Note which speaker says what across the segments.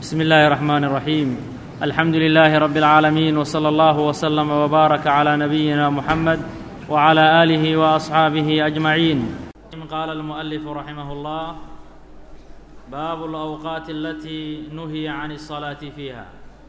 Speaker 1: بسم الله الرحمن الرحيم الحمد لله رب العالمين وصلى الله وسلم وبارك على نبينا محمد وعلى اله واصحابه اجمعين قال المؤلف رحمه الله باب الاوقات التي نهي عن الصلاه فيها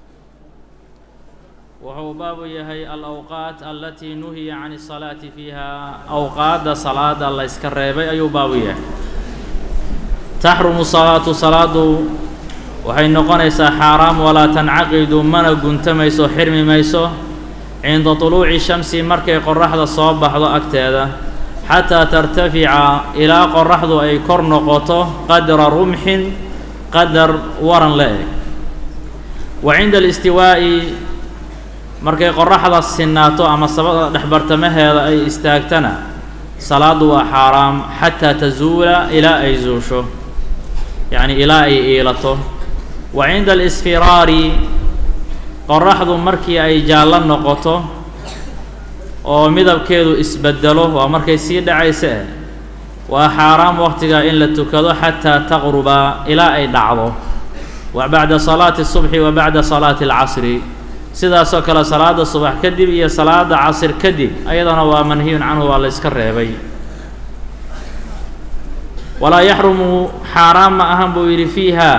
Speaker 1: wuxuu baabu yahay alawqaat alatii nuhiya can الsalaati fiiha awqaadda salaada la yska reebay ayuu baabu yahay taxrumu salaatu salaadu waxay noqonaysaa xaaraam walaa tancaqidu mana guntamayso xirmi mayso cinda طuluuci shamsi markay qoraxda soo baxdo agteeda xataa tartafica ilaa qoraxdu ay kor noqoto qadra rumxin qadar waran la eg wa cinda alistiwaa'i markay qoraxda sinaato ama sabada dhexbartamaheeda ay istaagtana salaaddu waa xaaraam xataa tazuula ilaa ay zuusho yacni ilaa ay iilato wa cinda alisfiraari qoraxdu markii ay jaallo noqoto oo midabkeedu isbedelo waa markay sii dhacaysa eh waa xaaraam waqtigaa in la tukado xataa taqruba ilaa ay dhacdo wa bacda salaati الsubxi wa bacda salaati اlcasri sidaasoo kale salaada subax kadib iyo salaada casir kadib ayadana waa manhiyun canhu waa la yska reebay walaa yaxrumu xaaraam ma ahan buu yidhi fiiha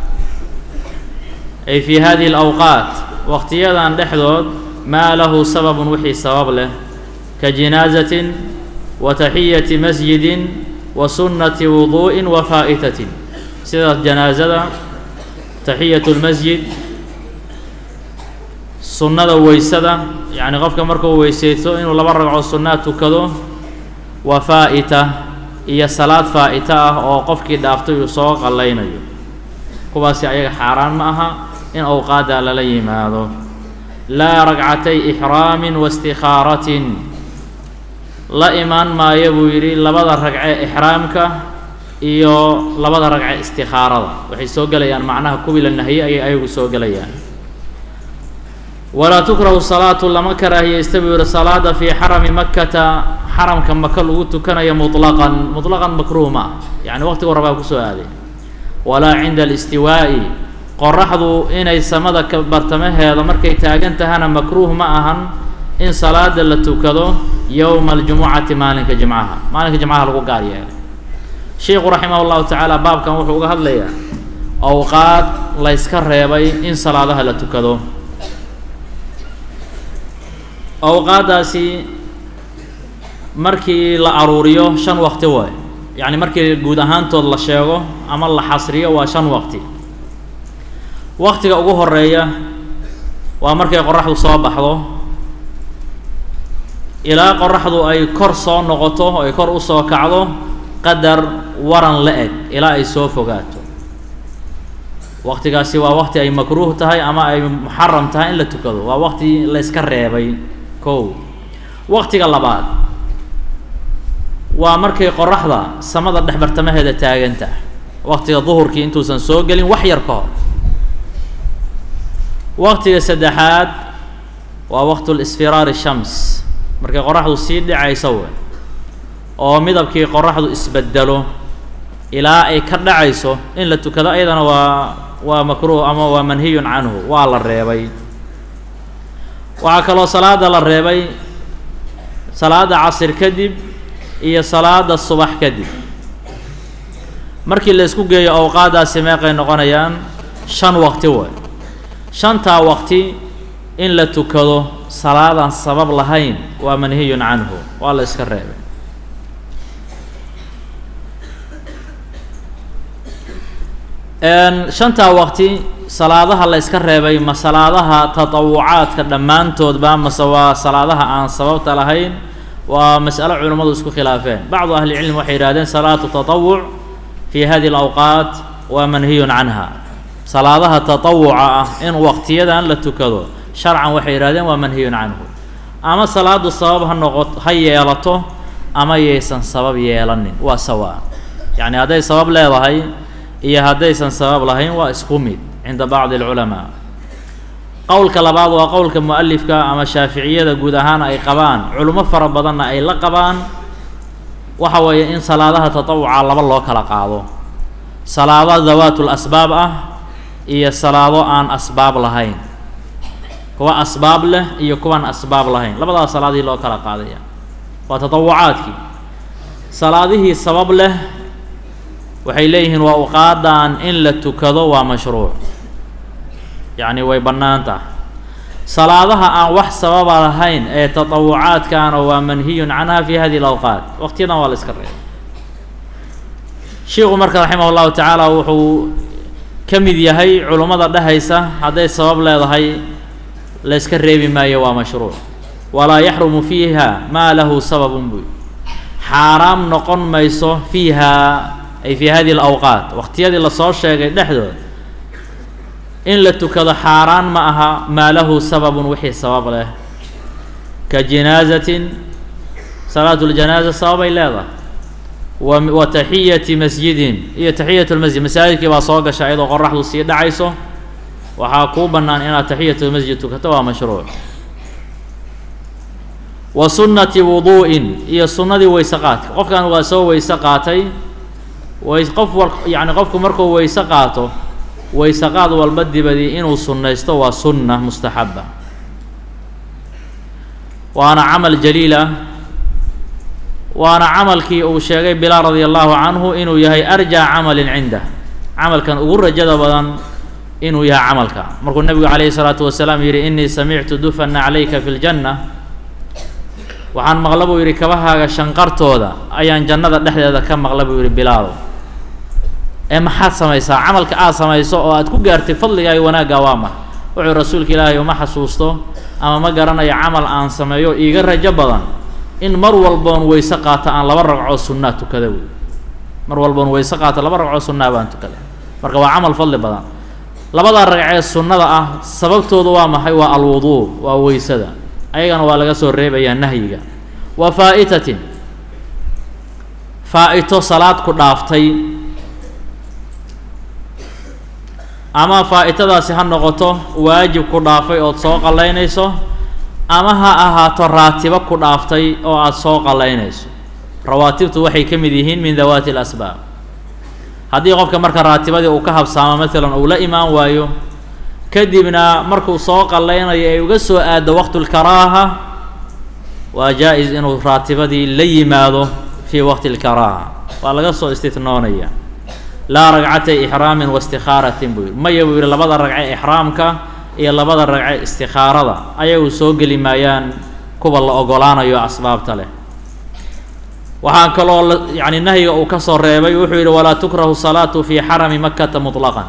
Speaker 1: ay fii hadihi اlawqaat waqtiyadan dhexdood maa lahu sababun wixii sabab leh ka jinaazatin wa taxiyati masjidin wa sunnati wuduu'in wa faa'itatin sidaas janaasada taxiyatu اlmasjid sunnada weysada yacni qofka markuu weysaysto inuu laba ragco sunnaa tukado waa faa'ita iyo salaad faa'ita ah oo qofkii dhaaftay uu soo qallaynayo kuwaasi ayaga xaaraan ma aha in awqaadda lala yimaado laa ragcatay ixraamin wa istikhaaratin la imaan maayo buu yidhi labada ragce ixraamka iyo labada ragce istikhaarada waxay soo gelayaan macnaha kuwii la nahiyey ayay ayagu soo gelayaan walaa tukrahu salaatu lama karaahiyeysta buu yihi salaada fii xarami makata xaramka maka lagu tukanayo muطlaqan muطlaqan makruuh ma ah yacni waqtigu rabaa kusoo aaday walaa cinda alistiwaa'i qoraxdu inay samada ka bartamaheeda markay taagan tahana makruuh ma ahan in salaada la tukado yowma aljumucati maalinka jimcaha maalinka jimcaha lagu gaar yeelay sheikhu raximah اllahu tacaala baabkan wuxuu uga hadlayaa awqaad la yska reebay in salaadaha la tukado awqaaddaasi markii la aruuriyo shan waqti waay yacni markii guud ahaantood la sheego ama la xasriyo waa shan waqti waqtiga ugu horeeya waa markay qoraxdu soo baxdo ilaa qoraxdu ay kor soo noqoto ay kor usoo kacdo qadar waran la eg ilaa ay soo fogaato waqtigaasi waa waqti ay makruuh tahay ama ay muxaram tahay in la tukado waa waqti la yska reebay kow waqtiga labaad waa markay qoraxda samada dhexbartamaheeda taagan tahay waqtiga duhurkii intuusan soo gelin wax yar ka hor waqtiga saddexaad waa waqtu lisfiraari shams markay qoraxdu sii dhacayso we oo midabkii qoraxdu isbedelo ilaa ay ka dhacayso in la tukado ayadana waa waa makruuh ama waa manhiyun canhu waa la reebay waxaa kaloo salaada la reebay salaada casir kadib iyo salaada subax kadib markii la isku geeyo awqaaddaasi meeqay noqonayaan shan waqti way shantaa waqti in la tukado salaadaan sabab lahayn waa manhiyun canhu waa la iska reebay shantaa waqti salaadaha la yska reebay ma salaadaha tatawucaadka dhammaantoodba mase waa salaadaha aan sababta lahayn waa mas'alo culimmadu isku khilaafeen bacdu ahli cilm waxay yidhahdeen salaatu tatawuc fi hadihi alawqaat waa manhiyun canha salaadaha tatawuca ah in waqtiyadan la tukado sharcan waxay yidhahdeen waa manhiyun canhu ama salaadu sabab ha noqoto ha yeelato ama yaysan sabab yeelanin waa sawaa yacni hadday sabab leedahay iyo haddaysan sabab lahayn waa isku mid cinda bacdi alculamaa qowlka labaad waa qowlka mu'alifka ama shaaficiyada guud ahaan ay qabaan culimo fara badanna ay la qabaan waxa weeye in salaadaha tatawuca laba loo kala qaado salaado dawaatul asbaab ah iyo salaado aan asbaab lahayn kuwa asbaab leh iyo kuwaan asbaab lahayn labadaas salaadihii loo kala qaadaya waa tatawucaadkii salaadihii sabab leh waxay leeyihiin waa uqaadan in la tukado waa mashruuc yacni way bannaan tahay salaadaha aan wax sababa lahayn ee tatawucaadkaana waa manhiyun canha fi hadihi alawqaat waqtiyadan waa la iska reebay sheikhu marka raximah llahu tacaala wuxuu ka mid yahay culummada dhehaysa hadday sabab leedahay la yska reebi maayo waa mashruuc walaa yaxrumu fiiha maa lahu sababun buy xaaraam noqon mayso fiiha ay fi hadihi alawqaat waqtiyadii lasoo sheegay dhexdood in la tukado xaaraan ma aha maa lahu sababun wixii sabab leh ka jinaazatin salaatu ljanaaza sababay leedahay wa wa taxiyati masjidin iyo taxiyat lmasjid masaajidkii baa soo gasha iyadoo qoraxdu sii dhacayso waxaa kuu bannaan inaad taxiyatulmasjid tukato waa mashruuc wa sunnati wuduu'in iyo sunnadii weyse qaadka qofkan waa soo weyse qaatay way qof wal yacni qofku markuu weyse qaato weyse qaad walba dibadii inuu sunnaysto waa sunna mustaxaba waana camal jaliil ah waana camalkii uu sheegay bilaal radia allahu canhu inuu yahay arjaa camalin cindah camalkan ugu rajada badan inuu yahay camalka markuu nebigu calayhi salaatu wasalaam yidhi inii samictu dufana calayka fi ljanna waxaan maqla buu yidhi kabahaaga shanqartooda ayaan jannada dhexdeeda ka maqla buu yidhi bilaal ee maxaad samaysaa camalka aad samayso oo aad ku gaartay fadligaaga wanaagga waa ma wuxuu rasuulka ilaahay uma xasuusto ama ma garanayo camal aan sameeyo iiga rajo badan in mar walboon weyse qaato aan laba ragcoo sunnaa tukada wey mar walboon weyse qaato laba ragcoo sunnaa baan tukada marka waa camal fadli badan labada ragcee sunnada ah sababtooda waa maxay waa alwuduu waa weysada ayagana waa laga soo reebayaa nahyiga wa faa'itatin faa-ito salaad ku dhaaftay ama faa-itadaasi ha noqoto waajib ku dhaafay ood soo qallaynayso ama ha ahaato raatibo ku dhaaftay oo aada soo qallaynayso rawaatibtu waxay ka mid yihiin min dawaati alasbaab haddii qofka marka raatibadii uu ka habsaamo maalan uu la imaan waayo kadibna markuu soo qallaynayo ay uga soo aaddo waqtulkaraaha waa jaa-is inuu raatibadii la yimaado fii waqti lkaraaha waa laga soo istitnoonaya laa ragcatay ixraamin wa istikhaaratin buu yidhi maya buu yidhi labada ragce ixraamka iyo labada ragce istikhaarada ayagu soo geli maayaan kuwa la ogolaanayo asbaabta leh waxaa kaloo la yacni nahyiga uu ka soo reebay wuxuu yidhi walaa tukrahu salaatu fii xarami makata mutlaqan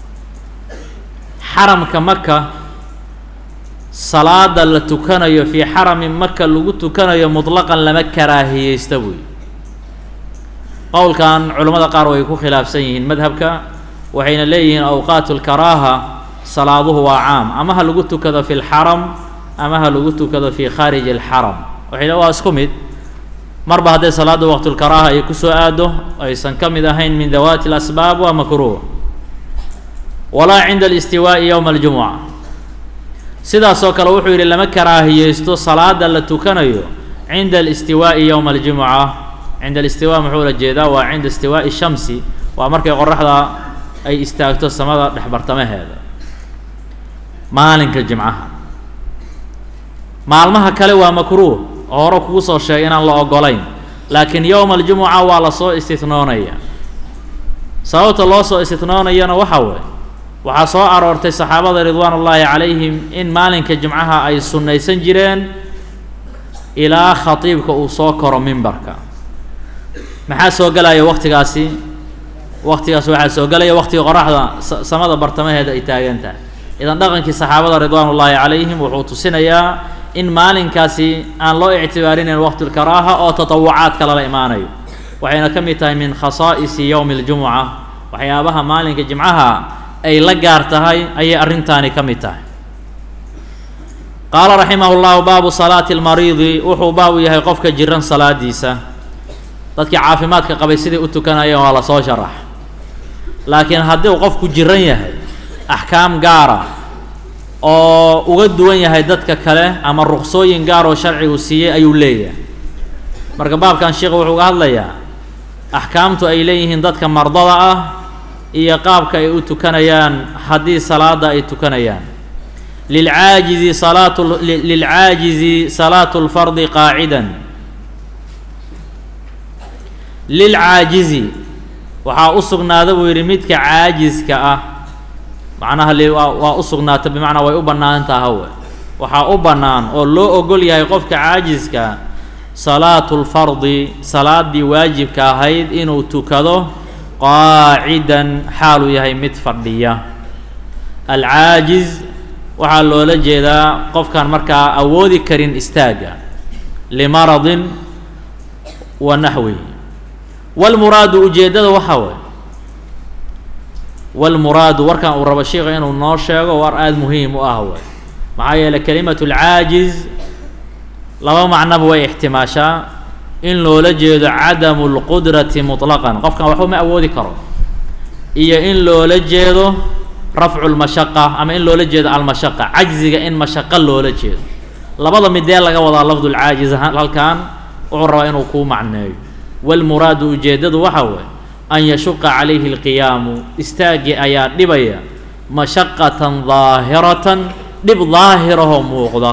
Speaker 1: xaramka maka salaada la tukanayo fii xarami maka lagu tukanayo mutlaqan lama karaahiyeysta buu yidhi qowlkan culimmada qaar way ku khilaafsan yihiin madhabka waxayna leeyihiin awqaatu lkaraaha salaaduhu waa caam ama ha lagu tukado fi lxaram ama ha lagu tukado fi khaariji alxaram waxay le waa isku mid marba hadday salaadda waqtulkaraaha ay kusoo aado aysan ka mid ahayn min dawaati alasbaab waa makruuh walaa cinda alistiwaa'i yowma aljumuca sidaasoo kale wuxuu yidhi lama karaahiyeysto salaada la tukanayo cinda alistiwaa'i yowma aljumuca cinda alistiwa muxuu la jeedaa waa cinda istiwaa'i shamsi waa markay qoraxda ay istaagto samada dhexbartamaheeda maalinka jimcaha maalmaha kale waa makruuh oo hore kugu soo sheegay inaan la ogolayn laakiin yowma aljumuca waa lasoo istitnoonaya sababta loo soo istitnoonayana waxa weeye waxaa soo aroortay saxaabada ridwaan ullaahi calayhim in maalinka jimcaha ay sunnaysan jireen ilaa khatiibka uu soo koro mimbarka maxaa soo gelaya waqtigaasi waqtigaas waxaa soo gelaya waqtiga qoraxda samada bartamaheeda ay taagan tahay idan dhaqankii saxaabada ridwaan ullaahi calayhim wuxuu tusinayaa in maalinkaasi aan loo ictibaarinayn waqtilkaraaha oo tatawucaadka lala imaanayo waxayna ka mid tahay min khasaa'isi yowmi اljumuca waxyaabaha maalinka jimcaha ay la gaar tahay ayay arrintaani ka mid tahay qaala raximah اllahu baabu salaati اlmariidi wuxuu baabu yahay qofka jiran salaadiisa dadkii caafimaadka qabay siday u tukanayeen waa lasoo sharax laakiin haddii uu qofku jiran yahay axkaam gaara oo uga duwan yahay dadka kale ama ruqsooyin gaar oo sharcigu siiyey ayuu leeyahay marka baabkan sheikha wuxuu uga hadlayaa axkaamtu ay leeyihiin dadka mardada ah iyo qaabka ay u tukanayaan haddii salaada ay tukanayaan lilcaajizi salaatu lilcaajizi salaatu lfardi qaacidan lilcaajizi waxaa u sugnaada buu yidhi midka caajiska ah macnaha waa u sugnaata bimacnaa way u bannaan tahawe waxaa u bannaan oo loo ogol yahay qofka caajiska salaatu lfardi salaaddii waajibka ahayd inuu tukado qaacidan xaaluu yahay mid fadhiya alcaajiz waxaa loola jeedaa qofkaan markaa awoodi karin istaagga limaradin wa naxwihi walmuraadu ujeeddada waxaa waye walmuraadu warkan uu rabo sheika inuu noo sheego war aada muhiim u ah way maxaa yeeley kelimatu lcaajiz laba macnoba way ixtimaashaa in loola jeedo cadamu lqudrati muطlaqan qofkan waxba ma awoodi karo iyo in loola jeedo rafcu lmashaqa ama in loola jeedo almashaqa cajziga in mashaqa loola jeedo labada midee laga wadaa lafdu lcaajiz halkan wuxuu rabaa inuu kuu macneeyo walmuraadu ujeeddadu waxaa waye an yashuqa calayhi اlqiyaamu istaaggii ayaa dhibaya mashaqatan daahiratan dhib daahirahoo muuqda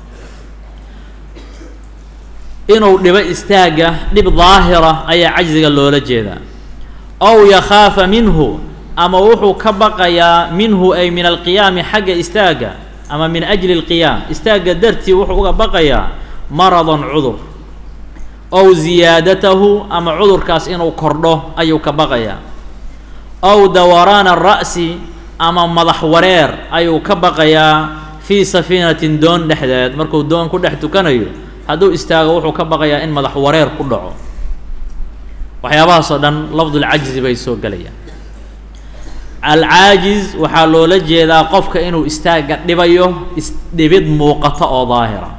Speaker 1: inuu dhibo istaagga dhib daahira ayaa cajziga loola jeedaa ow yakhaafa minhu ama wuxuu ka baqayaa minhu ay min alqiyaami xagga istaagga ama min ajli اlqiyaam istaagga dartii wuxuu uga baqayaa maradan cudur ow ziyaadatahu ama cudurkaas inuu kordho ayuu ka baqayaa ow dawaraana ra'si ama madax wareer ayuu ka baqayaa fii safiinatin doon dhexdeed markuu doon ku dhex tukanayo hadduu istaago wuxuu ka baqayaa in madax wareer ku dhaco waxyaabahaas oo dhan lafdulcajzi bay soo gelayaan alcaajiz waxaa loola jeedaa qofka inuu istaagga dhibayo isdhibid muuqato oo daahira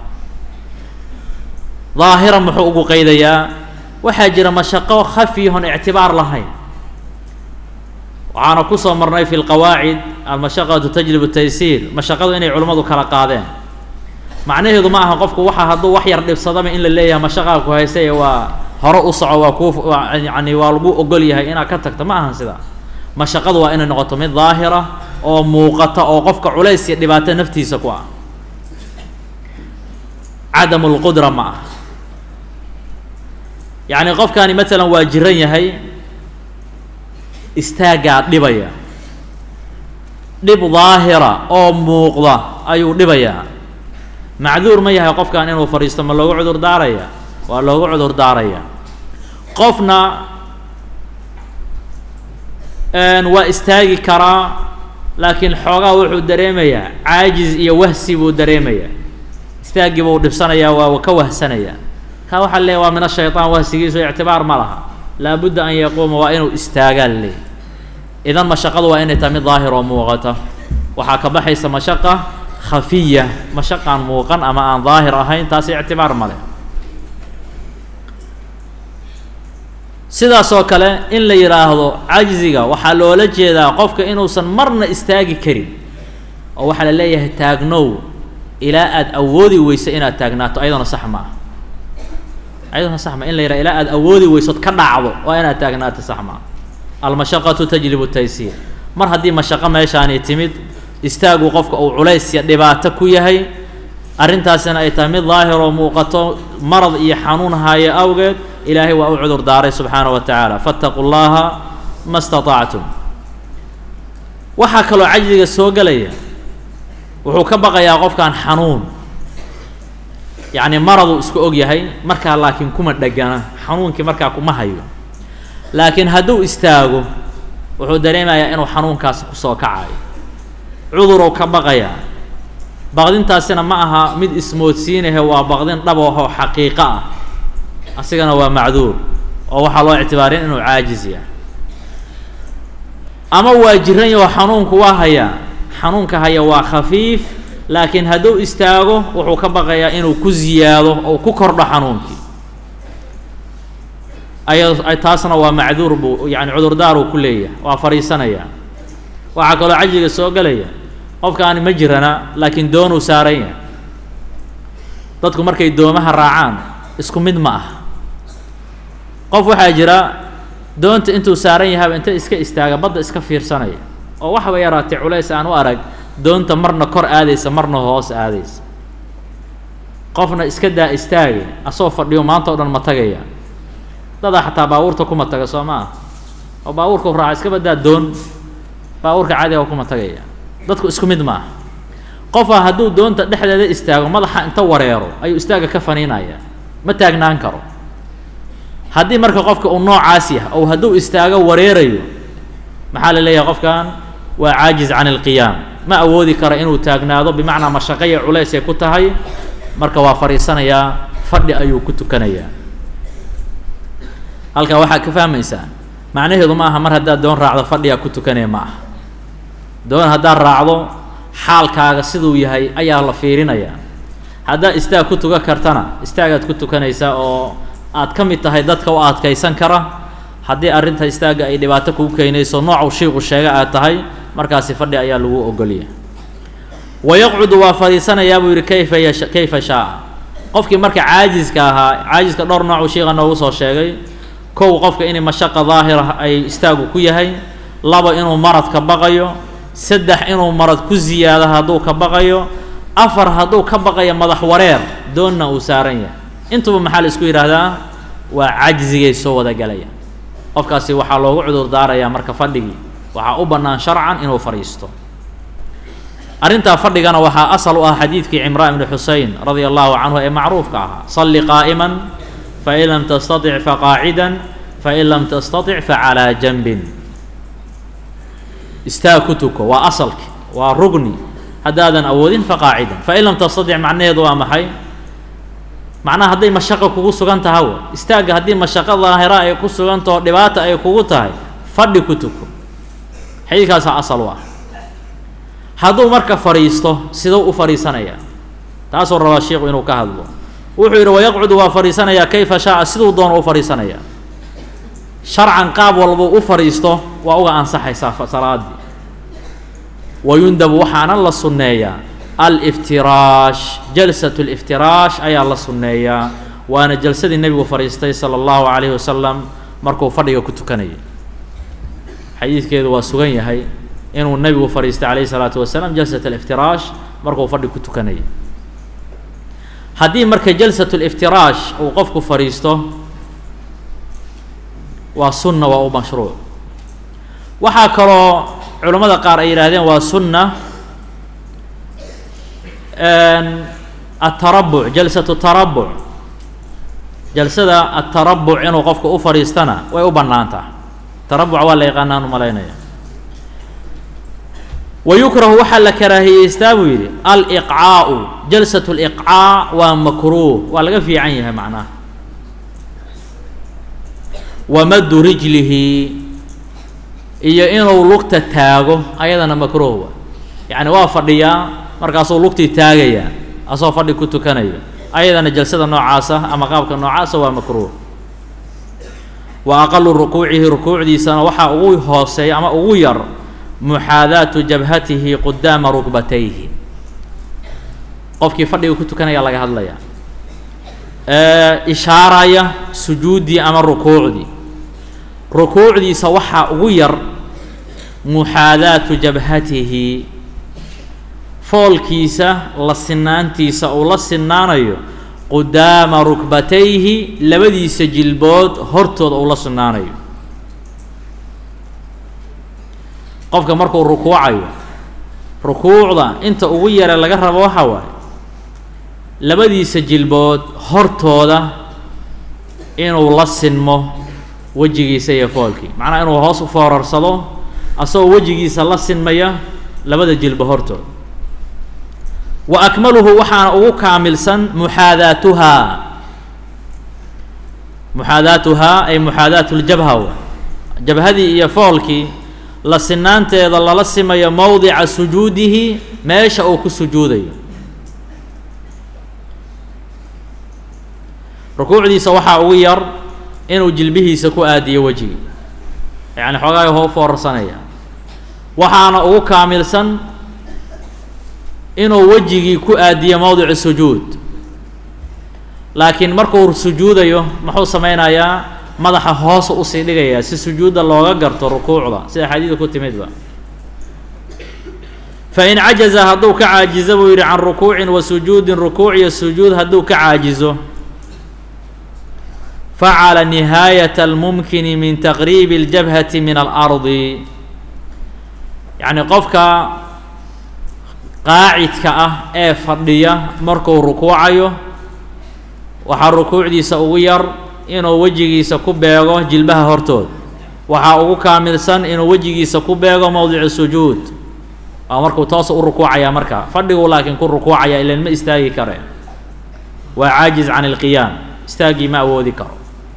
Speaker 1: daahira muxuu ugu qeydayaa waxaa jira mashaqo khafiyahon ictibaar lahayn waxaana kusoo marnay fi lqawaacid almashaqatu tajlibu taysiir mashaqadu inay culimmadu kala qaadeen macnaheedu ma aha qofku waxa hadduu wax yar dhibsadaba in la leeyahay mashaqaa ku haysaye waa hore u soco waa kuu yani waa lagu ogol yahay inaad ka tagto ma ahan sidaa mashaqadu waa inay noqoto mid daahira oo muuqata oo qofka culays iyo dhibaato naftiisa ku ah cadamu lqudra ma ah yacni qofkani maalan waa jiran yahay istaaggaa dhibaya dhib daahira oo muuqda ayuu dhibayaa macduur ma yahay qofkan inuu fadhiisto ma loogu cudur daaraya waa loogu cudur daaraya qofna waa istaagi karaa laakiin xoogaa wuxuu dareemayaa caajiz iyo wahsi buu dareemayaa istaaggii buu dhibsanayaa waa ka wahsanayaa kaa waxaa leeya waa min ashayطaan wahsigiisu ictibaar ma laha laabudda an yaquuma waa inuu istaagaa leey idan mashaqadu waa inay tahay mid daahir oo muuqata waxaa ka baxaysa mashaqa khafiya mashaqaan muuqan ama aan daahir ahayn taasi ictibaar ma leh sidaas oo kale in la yidhaahdo cajziga waxaa loola jeedaa qofka inuusan marna istaagi karin oo waxaa la leeyahay taagnow ilaa aada awoodi weyso inaad taagnaato ayadana sax ma ah ayadana sax ma in la yidhaha ilaa aada awoodi weysood ka dhacdo waa inaad taagnaato sax ma ah almashaqatu tajlibu taysiir mar haddii mashaqo meeshaani timid istaagu qofka uu culays iyo dhibaato ku yahay arrintaasina ay tahay mid daahir oo muuqato marad iyo xanuun haayo awgeed ilaahay waa u cudur daaray subxaanaه wa tacaala faاtaquu llaha ma اstaطactum waxaa kaloo cajziga soo gelaya wuxuu ka baqayaa qofkan xanuun yacni maraduu isku og yahay markaa laakiin kuma dhegana xanuunkii markaa kuma hayo laakiin hadduu istaago wuxuu dareemayaa inuu xanuunkaasi kusoo kacayo cuduruu ka baqayaa baqdintaasina ma aha mid ismoodsiinahe waa baqdin dhabahoo xaqiiqo ah asigana waa macduur oo waxaa loo ictibaarin inuu caajis yahay ama waa jiran yahoo xanuunku waa hayaa xanuunka haya waa khafiif laakiin hadduu istaago wuxuu ka baqayaa inuu ku ziyaado oo ku kordho xanuunkii aya taasna waa macduur buu yani cudurdaaruu ku leeyahay waa fadhiisanaya waxaa kaloo cajiga soo gelaya qofkaani ma jirana laakiin doonuu saaran yahay dadku markay doomaha raacaan isku mid ma ah qof waxaa jira doonta intuu saaran yahaba inta iska istaaga badda iska fiirsanaya oo waxba yaraatay culays aan u arag doonta marna kor aadaysa marna hoos aadaysa qofna iska daa istaagay asoo fadhiyo maanta o dhan ma tagaya dadaa xataa baabuurta kuma taga soo ma ah oo baabuurkau raaca iska badaa doon baabuurka caadiga kuma tagaya dadku isku mid ma aha qofaa hadduu doonta dhexdeeda istaago madaxa inta wareero ayuu istaaga ka faniinaya ma taagnaan karo haddii marka qofka uu noocaas yahay ou hadduu istaago wareerayo maxaa la leeyahay qofkan waa caajiz can ilqiyaam ma awoodi karo inuu taagnaado bimacnaa mashaqaya culays ay ku tahay marka waa fadhiisanayaa fadhi ayuu ku tukanayaa halkaa waxaa ka fahmaysaa macnaheedu ma aha mar haddaad doon raacdo fadhigaa ku tukanaya ma aha doon haddaad raacdo xaalkaaga siduu yahay ayaa la fiirinayaa haddaad istaag ku tukan kartana istaagaad ku tukanaysaa oo aad ka mid tahay dadka u adkaysan kara haddii arrinta istaagga ay dhibaato kuu keenayso noocuu shiiqu sheega aad tahay markaasi fadhi ayaa lagu ogolya wayaqcudu waa fadhiisanayaa buu yidhi kayfa yasha kayfa shaaa qofkii marka caajiska ahaa caajiska dhowr noocuu shiiqa noogu soo sheegay kow qofka inay mashaqa daahira ay istaagu ku yahay laba inuu marad ka baqayo saddex inuu marad ku ziyaado hadduu ka baqayo afar hadduu ka baqayo madax wareer doonna uu saaran yahay intuba maxaa la isku yidhaahdaa waa cajzigay soo wada galaya qofkaasi waxaa loogu cudur daarayaa marka fadhigii waxaa u bannaan sharcan inuu fadhiisto arrintaa fadhigana waxaa asal u ah xadiidkii cimraan ibni xusein radia allahu canhu ee macruufka ahaa salli qaa'iman fain lam tastatic faqaacidan fain lam tastatic facalaa janbin istaag ku tuko waa asalki waa rugni haddaadan awoodin faqaacidan fain lam tastatic macnaheedu waa maxay macnaha hadday mashaqo kugu sugan taha w istaagga haddii mashaqo daahira ay ku sugantaho dhibaata ay kugu tahay fadhi ku tuko xadiidkaasaa asal u ah hadduu marka fadhiisto siduu u fadhiisanayaa taasuu rabaa sheikhu inuu ka hadlo wuxuu yidhi wayaqcudu waa fadhiisanayaa kayfa shaaa siduu doono u fadhiisanayaa sharcan qaab walbuu u fadhiisto waa uga ansaxaysaa salaadii wayundabu waxaana la sunneeyaa aliftiraash jalsat liftiraash ayaa la sunneeyaa waana jalsadii nebigu fadhiistay sala allahu calayhi wasalam markuu fadhiga ku tukanayay xadiidkeedu waa sugan yahay inuu nebigu fadhiistay calayhi salaatu wasalaam jalsat aliftiraash markuu fadhi ku tukanayay haddii marka jalsat liftiraash uu qofku fadhiisto waa sunna waa u mashruuc waxaa kaloo culammada qaar ay yidhaahdeen waa sunna atarabuc jalsatu tarabuc jalsada atarabuc inuu qofka u fadhiistana way u bannaan tahay tarabuc waa la yaqaanaan u malaynaya wayukrahu waxaa la karaahiyeystaa buu yidhi aliqcaau jalsat liqcaa waa makruuh waa laga fiican yahay macnaha wamadu rijlihi iyo inuu lugta taago ayadana makruuh wa yacni waa fadhiyaa markaasuu lugtii taagayaa asoo fadhi ku tukanaya ayadana jalsada noocaasa ama qaabka noocaasa waa makruuh wa aqalu rukuucihi rukuucdiisana waxaa ugu hooseeya ama ugu yar muxaadaatu jabhatihi qudaama rukbatayhi qofkii fadhiga ku tukanaya laga hadlaya ishaaraya sujuuddii ama rukuucdii rukuucdiisa waxaa ugu yar muxaadaatu jabhatihi foolkiisa la sinaantiisa uu la sinaanayo qudaama rukbatayhi labadiisa jilbood hortooda uu la sinaanayo qofka markuu rukuucayo rukuucda inta ugu yare laga rabo waxa waaye labadiisa jilbood hortooda inuu la sinmo wejigiisa iyo foolkii macnaha inuu hoos u foorarsado asagoo wejigiisa la sinmaya labada jilbo hortooda wa akmaluhu waxaana ugu kaamilsan muxaadaatuhaa muxaadaatuhaa ay muxaadaatu ljabha jabhadii iyo foolkii la sinaanteeda lala simayo mowdica sujuudihi meesha uu ku sujuudayo rukuucdiisa waxaa ugu yar inuu jilbihiisa ku aadiyo wejigii yacni xoogaay hoo foorarsanaya waxaana ugu kaamilsan inuu wejigii ku aadiyo mowdicu sujuud laakiin markuu sujuudayo muxuu sameynayaa madaxa hoosa usii dhigayaa si sujuudda looga garto rukuucda sida xadiida ku timidba fain cajaza hadduu ka caajizo buu yidhi can rukuucin wa sujuudin rukuuc iyo sujuud hadduu ka caajizo facala nihaayata almumkini min taqriibi اljabhati min alardi yacni qofka qaacidka ah ee fadhiya markuu rukuucayo waxaa rukuucdiisa ugu yar inuu wejigiisa ku beego jilbaha hortood waxaa ugu kaamilsan inuu wejigiisa ku beego mowdicu sujuud waa markuu toosa u rukuucayaa markaa fadhiguu laakiin ku rukuucaya ilan ma istaagi kare waa caajiz can ilqiyaam istaaggii ma awoodi karo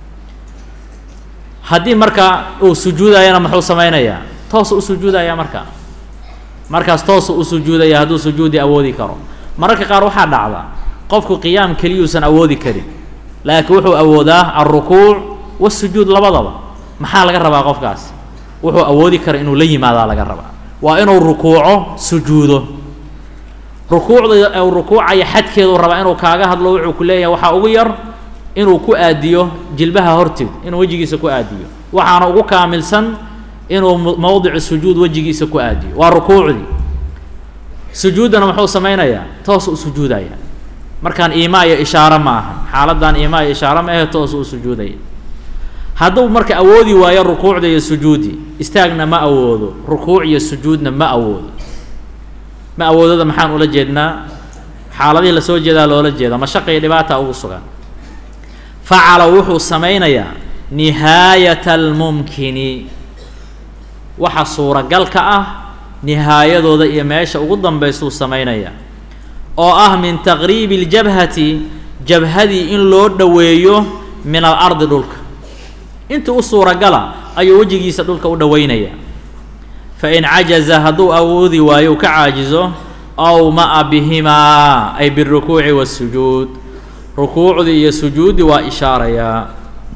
Speaker 1: haddii marka uu sujuudayana muxuu samaynayaa toosa u sujuudaya markaa markaas toosa u sujuudaya hadduu sujuudi awoodi karo mararka qaar waxaa dhacda qofku qiyaam keliyuusan awoodi karin laakiin wuxuu awoodaa alrukuuc wasujuud labadaba maxaa laga rabaa qofkaas wuxuu awoodi kara inuu la yimaadaa laga rabaa waa inuu rukuuco sujuudo rukuucda u rukuucaya xadkeedu rabaa inuu kaaga hadlo wuxuu ku leeyahay waxaa ugu yar inuu ku aadiyo jilbaha horteed inuu wejigiisa ku aadiyo waxaana ugu kaamilsan inuu mowdicu sujuud wejigiisa ku aadiyo waa rukuucdii sujuuddana muxuu samaynayaa toos u sujuudaya markaan iimaa iyo ishaaro ma ahan xaaladdan iimaa iyo ishaaro ma ahe toos u sujuudaya hadduu marka awoodi waayo rukuucda iyo sujuudi istaagna ma awoodo rukuuc iyo sujuudna ma awoodo ma awoodada maxaan ula jeednaa xaaladihii lasoo jeedaa loola jeeda mashaqa iyo dhibaata ugu sugan facala wuxuu samaynayaa nihaayata almumkini waxa suuragalka ah nihaayadooda iyo meesha ugu dambaysuu samaynaya oo ah min taqriibi اljabhati jabhadii in loo dhoweeyo min alardi dhulka inta u suuragala ayuu wejigiisa dhulka u dhoweynaya fain cajaza hadduu awoodi waayo ka caajizo aw ma'a bihimaa ay birukuuci waasujuud rukuucdii iyo sujuuddii waa ishaarayaa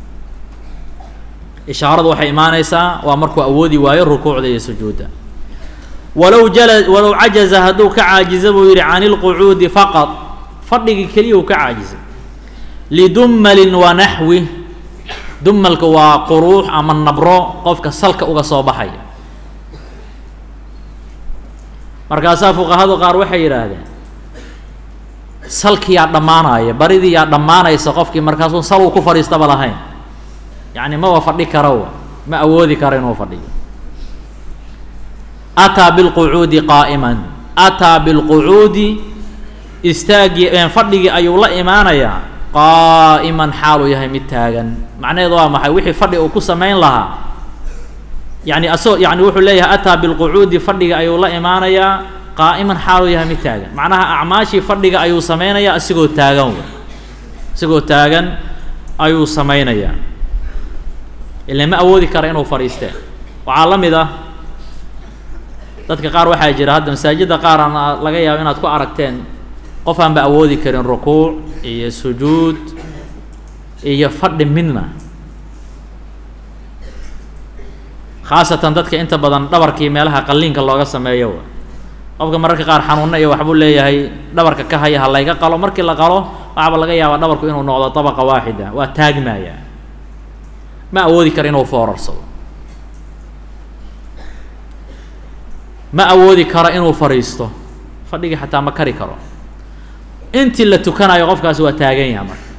Speaker 1: ishaaradu waxay imaanaysaa waa markuu awoodi waayo rukuucda iyo sujuudda walow jala walow cajaza hadduu ka caajiza buu yidhi can ilqucuudi faqad fadhigii keliya uu ka caajizay lidummalin wa naxwi dumalka waa quruux ama nabro qofka salka uga soo baxaya markaasaa fuqahadu qaar waxay yidhaahdeen salkiyaa dhammaanaya baridii yaa dhammaanaysa qofkii markaasuu sal uu ku fadhiistaba lahayn yacni maba fadhi karawa ma awoodi karo inuu fadhiyo ataa bilqucuudi qaa'iman ataa bilqucuudi istaagii fadhigii ayuu la imaanayaa qaa'iman xaaluu yahay mid taagan macnaheedu waa maxay wixii fadhi uu ku samayn lahaa yani asagoo yani wuxuu leeyahay ataa bilqucuudi fadhiga ayuu la imaanayaa qaa'iman xaaluu yahay mid taagan macnaha acmaashii fadhiga ayuu samaynayaa asigoo taagan w isagoo taagan ayuu samaynayaa ila ma awoodi kara inuu fadhiistee waxaa la mid ah dadka qaar waxaa jira hadda masaajidda qaar aan laga yaabo inaad ku aragteen qof aan ba awoodi karin rukuuc iyo sujuud iyo fadhi midna khaasatan dadka inta badan dhabarkii meelaha qalliinka looga sameeyo qofka mararka qaar xanuunna iyo waxbuu leeyahay dhabarka ka haya ha layga qalo markii la qalo waxaaba laga yaabaa dhabarku inuu noqdo tabaqa waaxida waa taagmaya ma awoodi karo inuu foorarsado ma awoodi karo inuu fadhiisto fadhigii xataa ma kari karo intii la tukanayo qofkaasi waa taagan yaha marka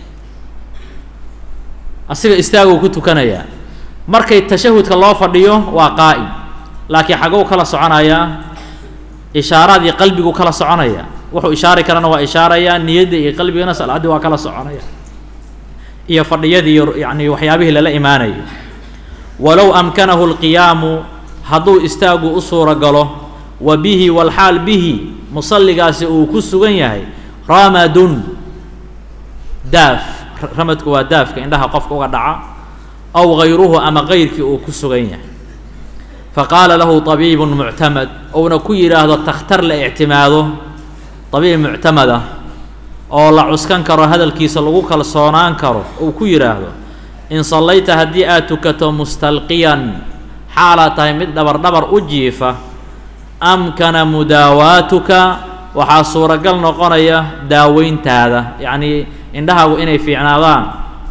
Speaker 1: asiga istaaguu ku tukanayaa markay tashahudka loo fadhiyo waa qaa'im laakiin xagow kala soconayaa ishaaraadii qalbigu kala soconaya wuxuu ishaari karana waa ishaarayaa niyadda iyo qalbigana salaaddii waa kala soconaya iyo fadhiyadii iyo yani waxyaabihii lala imaanayay walow amkanahu lqiyaamu hadduu istaagu u suura galo wa bihi walxaal bihi musalligaasi uu ku sugan yahay ramadun daaf ramadku waa daafka indhaha qofka uga dhaca aw gayruhu ama gayrkii uu ku sugan yahay faqaala lahu طabiibun muctamad ouna ku yidhaahdo takhtar la ictimaado طabiib muctamada oo la cuskan karo hadalkiisa lagu kalsoonaan karo uu ku yidhaahdo in sallayta haddii aad tukato mustalqiyan xaalaad tahay mid dhabar dhabar u jiifa amkana mudaawaatuka waxaa suuragal noqonaya daaweyntaada yacnii indhahaagu inay fiicnaadaan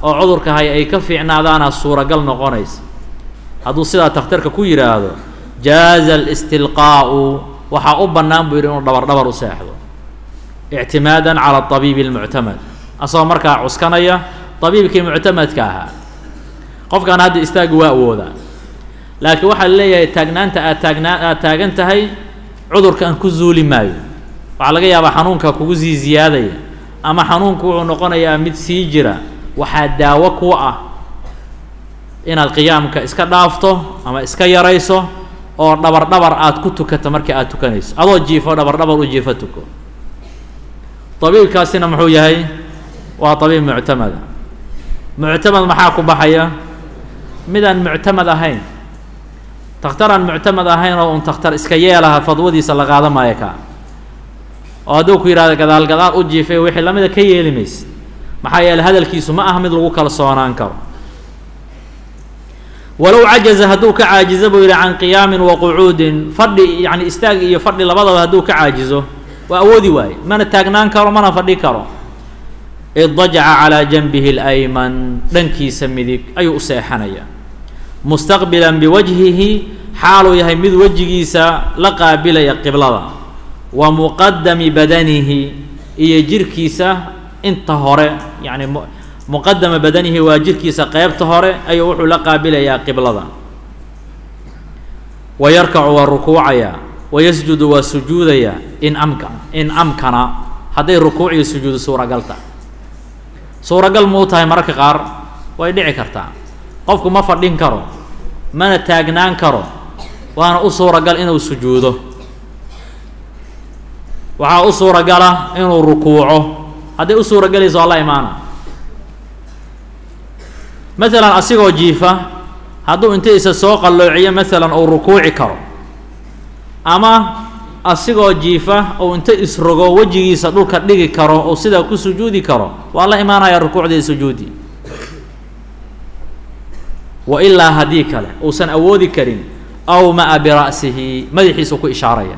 Speaker 1: oo cudurka haya ay ka fiicnaadaana suuragal noqonaysa hadduu sidaa takhtarka ku yidhaahdo jaaza alistilqaa'u waxaa u bannaan buu yidhi inuu dhabar dhabar u seexdo ictimaadan cala abiibi almuctamad asagoo markaa cuskanaya abiibkii muctamadka ahaa qofkan hadda istaagi waa awoodaa laakiin waxaa leeyahay taagnaanta aad taagnaa aad taagan tahay cudurkan ku zuuli maayo waxaa laga yaabaa xanuunka kugu sii ziyaadaya ama xanuunku wuxuu noqonayaa mid sii jira waxaa daawo ku ah inaad qiyaamka iska dhaafto ama iska yarayso oo dhabar dhabar aad ku tukato markii aad tukanayso adoo jiifo dhabar dhabar u jiifo tuko abiibkaasina muxuu yahay waa abiib muctamada muctamad maxaa ku baxaya midaan muctamad ahayn takhtar aan muctamad ahayn oo un takhtar iska yeelaha fadwadiisa la qaada maayo kaa oo hadduu ku yidhahdo gadaal gadaal u jiifay wixii lamida ka yeeli maysid maxaa yeeley hadalkiisu ma aha mid lagu kalsoonaan karo walow cajaza hadduu ka caajizo buu yidhi can qiyaamin wa qucuudin fadhi yacni istaag iyo fadhi labadaba hadduu ka caajizo waa awoodi waaye mana taagnaan karo mana fadhi karo iddajaca calaa janbihi اlayman dhankiisa midig ayuu u seexanayaa mustaqbilan biwajhihi xaaluu yahay mid wejigiisa la qaabilaya qiblada wa muqadami badanihi iyo jirkiisa inta hore yacni muqadama badanihi waa jirkiisa qeybta hore ayuu wuxuu la qaabilayaa qiblada wa yarkacu waa rukuucayaa wa yasjudu waa sujuudayaa in amka in amkana hadday rukuuc iyo sujuudu suuragal tahay suuragal muu tahay mararka qaar way dhici kartaa qofku ma fadhin karo mana taagnaan karo waana u suuragal inuu sujuudo waxaa u suuragala inuu rukuuco hadday u suuragelayso waa la imaana maalan asigoo jiifa hadduu inta isa soo qalloociyo maalan uu rukuuci karo ama asigoo jiifa ou inta isrogo wejigiisa dhulka dhigi karo ou sidaa ku sujuudi karo waa la imaanaya rukuucda iyo sujuudi wa ilaa haddii kale uusan awoodi karin aw ma'a bira'sihi madaxiisu ku ishaaraya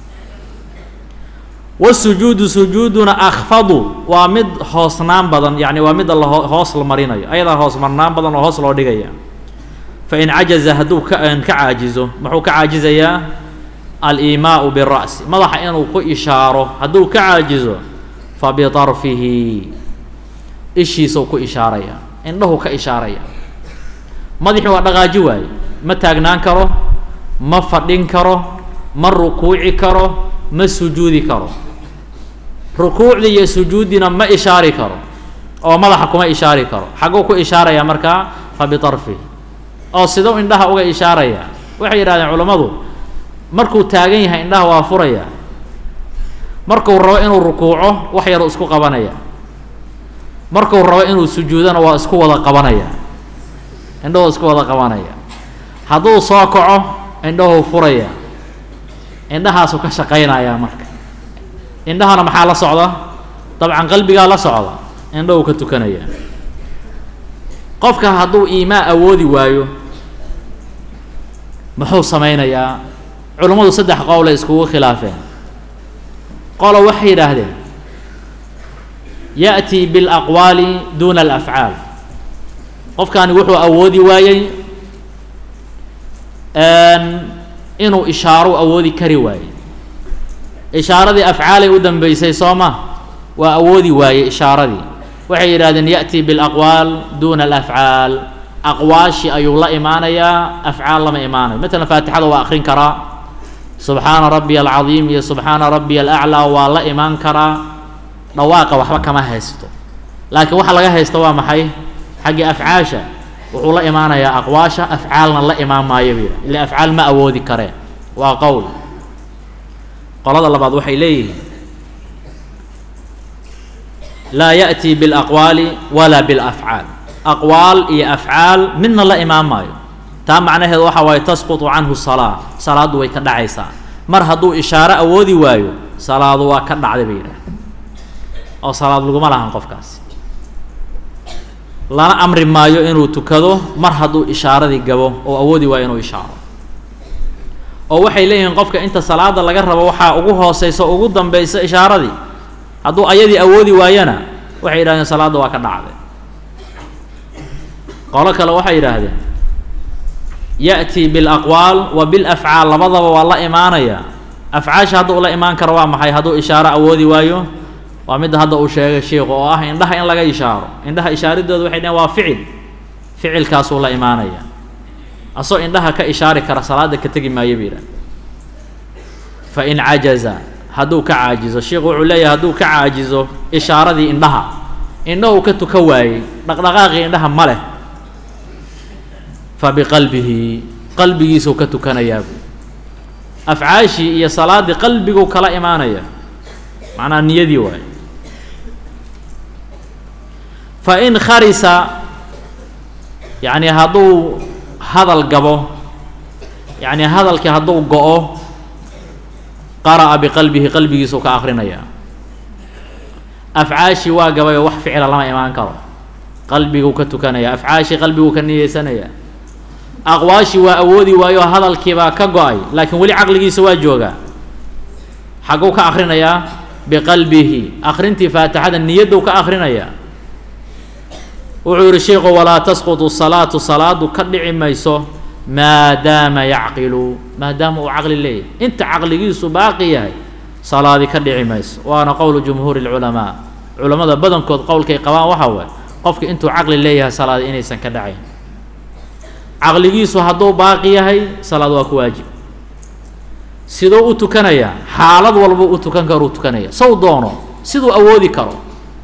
Speaker 1: wasujuudu sujuuduna akfadu waa mid hoosnaan badan yacni waa midda la hoos la marinayo ayadaa hoos marnaan badan oo hoos loo dhigaya fa in cajaza hadduu ka ka caajizo muxuu ka caajizayaa aliimaau bira'si madaxa inuu ku ishaaro hadduu ka caajizo fa bitarfihi ishiisuu ku ishaaraya indhahu ka ishaaraya madaxii waa dhaqaaji waaye ma taagnaan karo ma fadhin karo ma rukuuci karo ma sujuudi karo rukuucdii iyo sujuuddina ma ishaari karo oo madaxa kuma ishaari karo xagguu ku ishaaraya markaa fa bitarfihi oo sidau indhaha uga ishaaraya waxay yidhahdeen culammadu markuu taagan yahay indhaha waa furaya markuu rabo inuu rukuuco wax yaruu isku qabanaya markuu rabo inuu sujuudona waa isku wada qabanaya indhahuu isku wada qabanaya hadduu soo kaco indhahuu furaya indhahaasuu ka shaqaynaya marka indhahana maxaa la socda dabcan qalbigaa la socda indhahuu ka tukanaya qofka hadduu iimaa awoodi waayo muxuu samaynayaa culummadu saddex qowlay iskugu khilaafeen qolo waxay yidhaahdeen ya'tii biاlaqwaali duuna alafcaal qofkani wuxuu awoodi waayey inuu ishaaro awoodi kari waayey ishaaradii afcaalay u dambeysay soo ma waa awoodi waayey ishaaradii waxay yidhahdeen ya'tii biاlaqwaal duuna alafcaal aqwaashi ayuu la imaanayaa afcaal lama imaanayo matalan faatixada waa akrin karaa subxaana rabbiya alcadiim iyo subxaana rabbiya alaclaa waa la imaan karaa dhawaaqa waxba kama haysto laakiin waxa laga haysta waa maxay xaggii afcaasha wuxuu la imaanayaa aqwaasha afcaalna la imaan maayo buu yidhi ila afcaal ma awoodi kareen waa qowl qolada labaad waxay leeyihiin laa ya'tii biاlaqwaali walaa biاlafcaal aqwaal iyo afcaal midna la imaan maayo taa macnaheedu waxa waaye tasqutu canhu salaa salaaddu way ka dhacaysaa mar hadduu ishaaro awoodi waayo salaadu waa ka dhacday bay yidhaah oo salaad laguma lahan qofkaasi lana amri maayo inuu tukado mar hadduu ishaaradii gabo oo awoodi waayo inuu ishaaro oo waxay leeyihiin qofka inta salaada laga rabo waxaa ugu hooseysa ugu dambeysa ishaaradii hadduu ayadii awoodi waayana waxay yidhahdeen salaadda waa ka dhacday qolo kale waxay yidhaahdeen ya'tii bilaqwaal wa bilafcaal labadaba waa la imaanaya afcaasha hadda ula imaan karo waa maxay hadduu ishaaro awoodi waayo waa midda hadda uu sheegay sheikhu oo ah indhaha in laga ishaaro indhaha ishaaridooda waxay dhaheen waa ficil ficilkaasuu la imaanaya asoo indhaha ka ishaari kara salaada ka tegi maayo ba yidhah fa in cajaza hadduu ka caajizo sheikhu wuxuu leeyahay hadduu ka caajizo ishaaradii indhaha indhahuu ka tuka waayey dhaqdhaqaaqii indhaha ma leh fa biqalbihi qalbigiisuu ka tukanayaabu afcaashii iyo salaaddii qalbiguu kala imaanaya macnaha niyadii waaye fa in kharisa yacni hadduu hadal gabo yacni hadalkii hadduu go-o qara'a biqalbihi qalbigiisuu ka akrinaya afcaashii waa gabayoo wax ficila lama imaan karo qalbiguu ka tukanaya afcaashii qalbiguu ka niyeysanaya aqwaashii waa awoodi waayo hadalkiibaa ka go-ay laakiin weli caqligiisa waa joogaa xagguu ka akrinayaa biqalbihi akrintii faatixada niyaddu ka akrinaya wuxuu yihi sheikhu walaa tasqutu salaatu salaadu ka dhici mayso maadaama yacqilu maadaama uu caqli leeyahay inta caqligiisu baaqi yahay salaadi ka dhici mayso waana qowlu jumhuuri lculamaa culammada badankood qowlkay qabaan waxaa waay qofka intuu caqli leeyahay salaadi inaysan ka dhacayn caqligiisu hadduu baaqi yahay salaad waa ku waajib siduu u tukanayaa xaalad walba u tukan karuu tukanaya saw doono siduu awoodi karo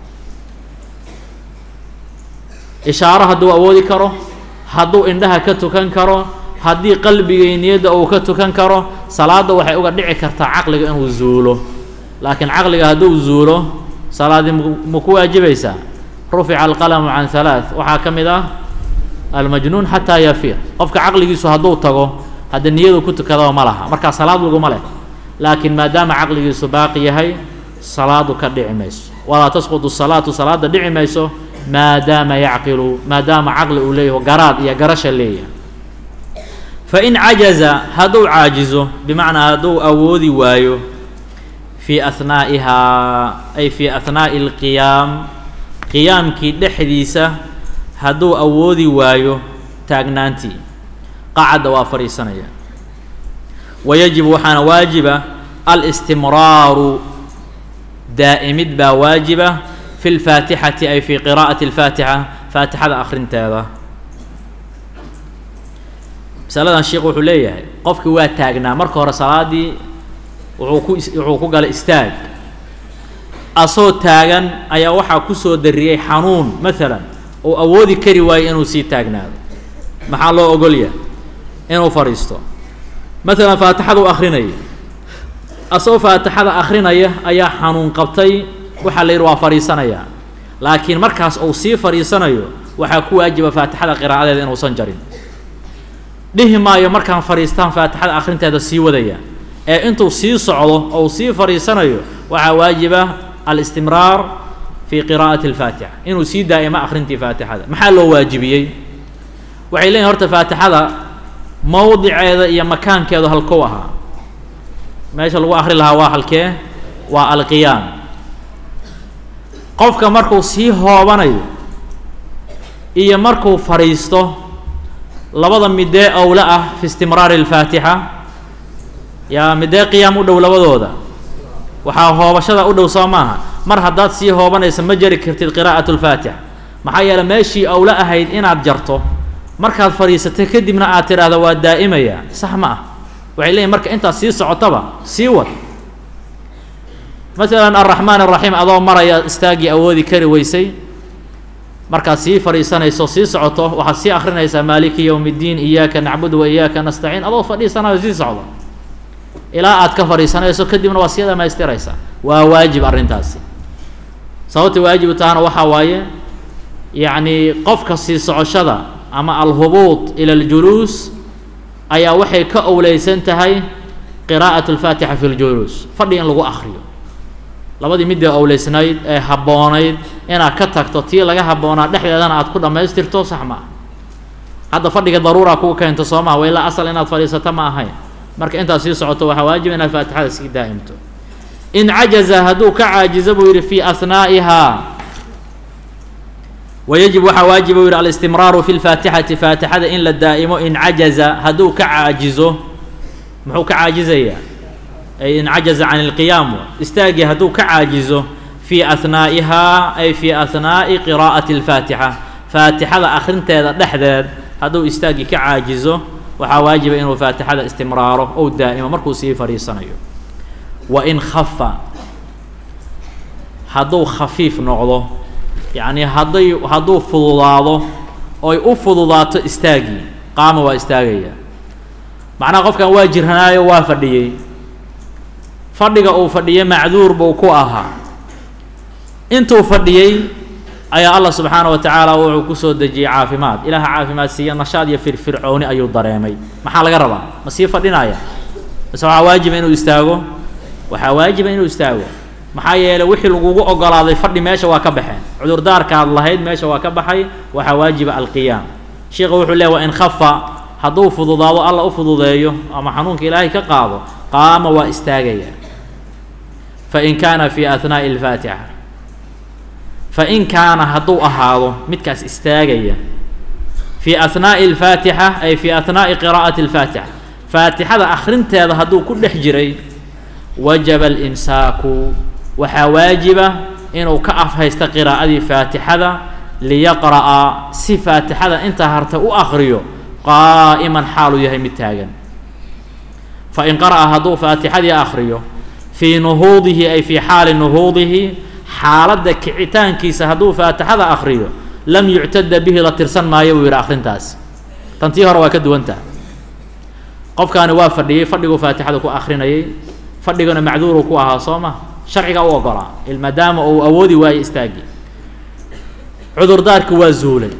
Speaker 1: ishaaro hadduu awoodi karo hadduu indhaha ka tukan karo haddii qalbigay niyadda uu ka tukan karo salaadda waxay uga dhici kartaa caqliga inuu zuulo laakiin caqliga hadduu zuulo salaadii ma ku waajibaysaa rufica alqalamu can halaath waxaa ka mid ah almajnuun xataa yafiiq qofka caqligiisu hadduu tago hadda niyadu ku tukadaba ma laha markaa salaad laguma leh laakiin maadaama caqligiisu baaqi yahay salaadu ka dhici mayso walaa tasqutu salaatu salaada dhici mayso maadaama yacqilu maadaama caqli uu leeyaho garaad iyo garasha leeyahay fa in cajaza hadduu caajizo bimacnaa hadduu awoodi waayo fii ahnaa'ihaa ay fii ahnaa'i alqiyaam qiyaamkii dhexdiisa hadduu awoodi waayo taagnaantii qacadda waa fadhiisanaya wayajibu waxaana waajiba alistimraaru daa'imid baa waajiba fi lfaatixati ay fi qiraa'ati alfaatixa faatixada akhrinteeda masaladan sheikh wuxuu leeyahay qofkii waa taagnaa marka hore salaadii wuxuu ku wuxuu ku galay istaag asoo taagan ayaa waxaa kusoo dariyey xanuun maalan uu awoodi kari waayo inuu sii taagnaado maxaa loo ogolyahay inuu fadhiisto maalan faatixada u akrinaya asagoo faatixada akrinaya ayaa xanuun qabtay waxaa la yidhi waa fadhiisanayaa laakiin markaas uu sii fadhiisanayo waxaa ku waajiba faatixada qiraa'adeeda inuusan jarin dhihi maayo markaan fadhiistaan faatixada akrinteeda sii wadaya ee intuu sii socdo ou sii fadhiisanayo waxaa waajiba alistimraar fi qiraa'ati alfaatixa inuu sii daa'imo akrintii faatixada maxaa loo waajibiyey waxay leeyihin horta faatixada mowdiceeda iyo makaankeedu halkou ahaa meesha lagu akri lahaa waa halkee waa alqiyaam qofka markuu sii hoobanayo iyo markuu fadhiisto labada midee owle ah fi istimraari alfaatixa yaa midee qiyaam u dhow labadooda waxaa hoobashada u dhow soo maaha mar haddaad sii hoobanaysa ma jari kartid qiraa'at lfaatixa maxaa yeele meeshii owle ahayd inaad jarto markaad fadhiisatay kadibna aad tidhaahdo waa daa'imaya sax ma ah waxay leeyihin marka intaad sii socotaba sii wad masalan alraxmaan araxiim adoo maraya istaaggii awoodi kari weysay markaad sii fadhiisanayso sii socoto waxaad sii akrinaysaa maaliki yowm اddiin iyaaka nacbudu wa iyaaka nastaciin adoo fadhiisanayo sii socdo ilaa aad ka fadhiisanayso kadibna waa sii dhamaystiraysaa waa waajib arrintaasi sababta waajibu tahana waxaa waaye yacni qofka sii socoshada ama alhubuud ila اljuluus ayaa waxay ka owleysan tahay qiraa'at اlfaatixa fi ljuluus fadhi in lagu akriyo labadii midii owleysnayd ee habboonayd inaad ka tagto tii laga habboonaa dhexdeedana aad ku dhammaystirto sax ma ah hadda fadhiga daruuraa kugu keento soo maha wa ilaa asal inaad fadhiisato ma ahayn marka intaad sii socoto waxaa waajib inaad faatixada sii daa'imto in cajaza hadduu ka caajizo buu yidhi fii asnaa'ihaa wayajib waxaa waajiba u yidhi alistimraaru fi lfaatixati faatixada in la daa'imo in cajaza hadduu ka caajizo muxuu ka caajizayaa ay in cajaza can ilqiyaam istaagii hadduu ka caajizo fii ahnaa'ihaa ay fii ahnaa'i qiraa'ati alfaatixa faatixada akhrinteeda dhexdeed hadduu istaagii ka caajizo waxaa waajiba inuu faatixada istimraaro ou daa'imo markuu sii fadhiisanayo wa in khafa hadduu khafiif noqdo yacnii hadday hadduu fududaado oy u fududaato istaagii qaama waa istaagaya macnaha qofkan waa jirhanaayo waa fadhiyey fadhiga uu fadhiyey macduur buu ku ahaa intuu fadhiyey ayaa allah subxaana wa tacaala wuxuu kusoo dejiyey caafimaad ilaaha caafimaad siiya nashaad iyo firfircooni ayuu dareemay maxaa laga rabaa ma sii fadhinaya mise waxaa waajiba inuu istaago waxaa waajiba inuu istaago maxaa yeelay wixii lagugu ogolaaday fadhi meesha waa ka baxeen cudurdaarkaad lahayd meesha waa ka baxay waxaa waajiba alqiyaam sheikha wuxuu leeya wa in khafa hadduu fududaado alla u fududeeyo ama xanuunka ilaahay ka qaado qaama waa istaagaya fain kaana fi ahnaa'i alfaatixa fain kaana hadduu ahaado midkaas istaagaya fii ahnaa'i alfaatixa ay fii ahnaa'i qiraa'ati alfaatixa faatixada akhrinteeda hadduu ku dhex jiray wajaba alimsaaku waxaa waajiba inuu ka afhaysto qiraa'adii faatixada liyaqra'a si faatixada intaa harta u akriyo qaa'iman xaaluu yahay mid taagan fain qara'a hadduu faatixadii akriyo fii nuhuudihi ay fii xaali nuhuudihi xaaladda kicitaankiisa hadduu faatixada akriyo lam yuctada bihi la tirsan maayo buu yidhi akhrintaas tantii hore waa ka duwantaha qofkaani waa fadhiyey fadhiguu faatixada ku akrinayay fadhigana macduuruu ku ahaa soo ma sharciga u ogolaa maadaama uu awoodi waayo istaagii cudurdaarki waa zuulay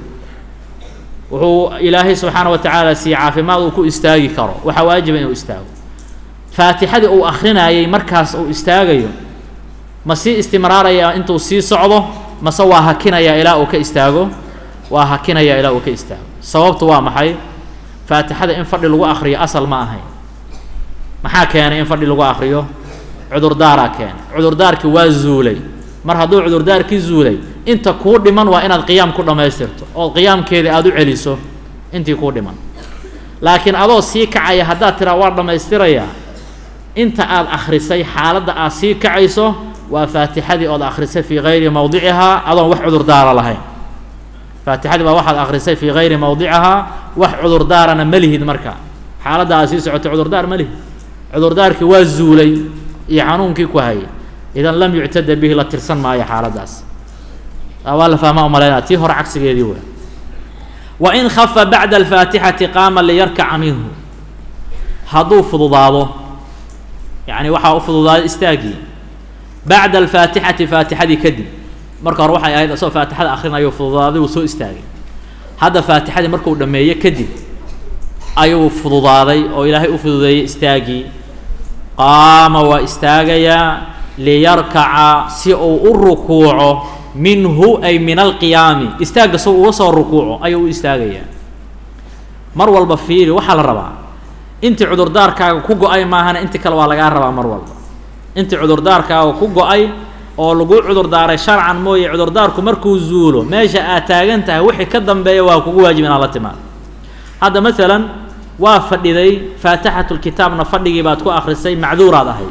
Speaker 1: wuxuu ilaahay subxaana wa tacaala siiye caafimaad uu ku istaagi karo waxaa waajiba inuu istaago faatixadii uu akrinayay markaas uu istaagayo ma sii istimraaraya intuu sii socdo mase waa hakinaya ilaa uu ka istaago waa hakinaya ilaa uu ka istaago sababtu waa maxay faatixada in fadhi lagu akriyo asal ma ahayn maxaa keenay in fadhi lagu akriyo cudurdaaraa keenay cudurdaarkii waa zuulay mar hadduu cudurdaarkii zuulay inta kuu dhiman waa inaad qiyaam ku dhammaystirto ood qiyaamkeeda aada u celiso intii kuu dhiman laakiin adoo sii kacaya haddaad tiraa waa dhammaystirayaa inta aad akhrisay xaaladda aad sii kacayso waa faatixadii ood akhrisay fii gayri mowdicihaa adoon wax cudurdaara lahayn faatixadii baa waxaad akhrisay fii gayri mowdicihaa wax cudurdaarana ma lihid marka xaaladda aad sii socotay cudurdaar ma lihid cudurdaarkii waa zuulay iyo xanuunkii ku hayay idan lam yuctada bihi la tirsan maayo xaaladdaas waa la fahmaa umalaynaa tii hore cagsigeedii wey wa in khafa bacda alfaatixati qaama liyarkaca minhu hadduu fududaado yacni waxaa u fududaaday istaagii bacda alfaatixati faatixadii kadib marka hore waxay ahayd asagoo faatixada akhrinayo fududaaday uu soo istaagay hadda faatixadii markuu dhammeeye kadib ayuu fududaaday oo ilaahay u fududeeyey istaagii qaama waa istaagayaa liyarkaca si uu u rukuuco minhu ay min alqiyaami istaagga si uga soo rukuuco ayuu u istaagayaa mar walba fiiri waxaa la rabaa intii cudurdaarkaaga ku go-ay maahana inti kale waa lagaa rabaa mar walba intii cudurdaarkaaga ku go-ay oo lagu cudurdaaray sharcan mooye cudurdaarku markuu zuulo meesha aad taagan tahay wixii ka dambeeya waa kugu waajib inaad la timaado hadda masalan waa fadhiday faatixatulkitaabna fadhigii baad ku akrisay macduuraad ahayd